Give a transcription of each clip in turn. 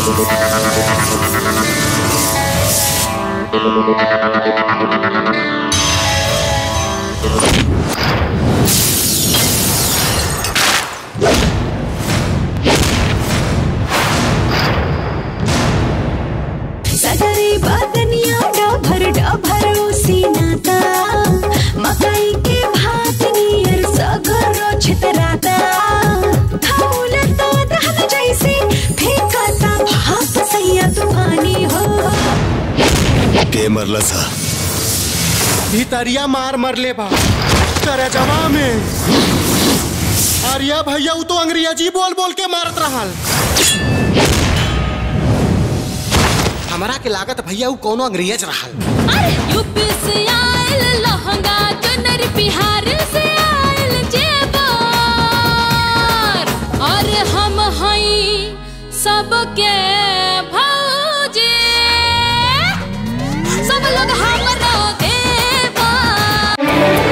सगरी बदनिया डभर डभर सीनाता मकई के भात नियर सगरो छितराता खौल तो दहन जैसे फेंकता भाप सैया तूफानी हो के मरला सा भितरिया मार मरले बा करजवा में अरिया भैया उ तो अंग्रेजी बोल बोल के मारत रहल हमरा के लागत भैया उ कोनो अंग्रेज रहल अरे यूपी से आयल लहंगा चुनर बिहार से आयल जेबर और हम हई सबके भौजे सब लोग हमरा देवर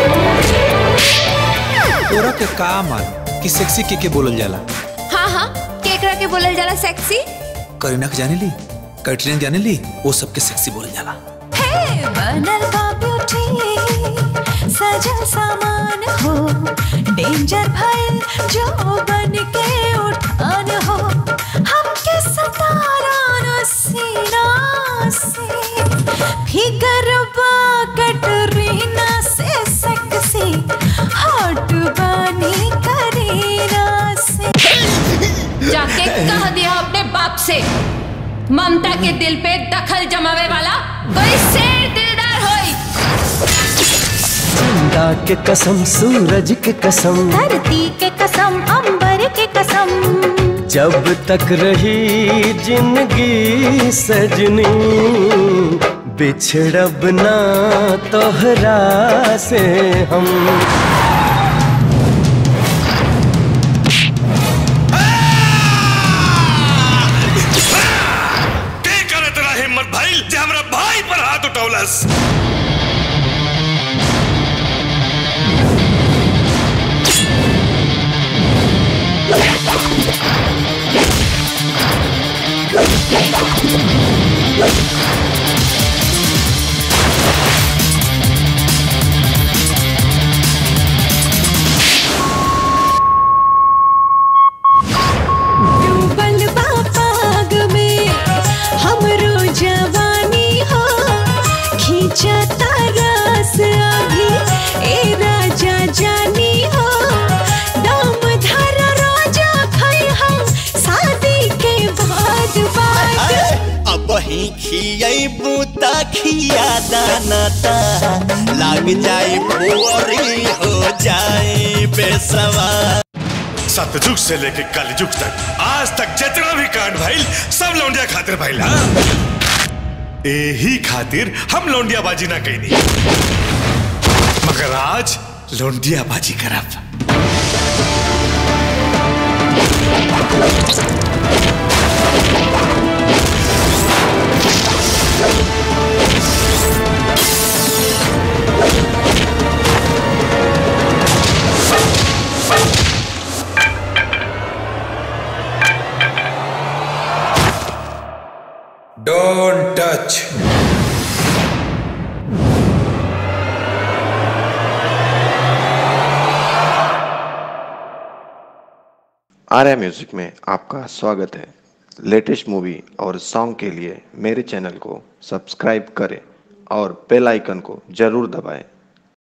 तोरा के का मान कि सेक्सी के के बोलल जाला हाँ हाँ केकरा के बोलल जाला सेक्सी करीना के जाने ली कैटरीना जाने ली वो सबके सेक्सी बोलल जाला हे बनल बा ब्यूटी सजल सामान हो डेंजर भइल जो बन के उठान हो हमके सतारा न सीना से फिगर बा कटरीना से सेक्सी हॉट बनी करीना से जाके कह दिया अपने बाप से ममता के दिल पे दखल जमावे वाला कोई शेर दिलदार होई चंदा के कसम सूरज के कसम धरती के कसम अंबर के कसम जब तक रही जिंदगी सजनी बिछड़ब ना तोहरा से हम के करे तेरा हिम्मत भाई जे हमरा भाई पर हाथ उठौलस डूबल बा पाग में हमरो जवानी हो खींचता रस अभी ए राजा जानी हो दम धर राजा खै हम शादी के बाद बाद अब ही खियबू त खिया दाना ता लाग जाए बोरी हो जाए बेसवा सतयुग से लेके कलयुग तक आज तक जितना भी कांड भइल सब लौंडिया खातिर भइल हाँ एही खातिर हम लौंडिया बाजी ना कैनी मगर आज लौंडिया बाजी करब डोंट टच आर्या म्यूजिक में आपका स्वागत है लेटेस्ट मूवी और सॉन्ग के लिए मेरे चैनल को सब्सक्राइब करें और बेल आइकन को जरूर दबाएं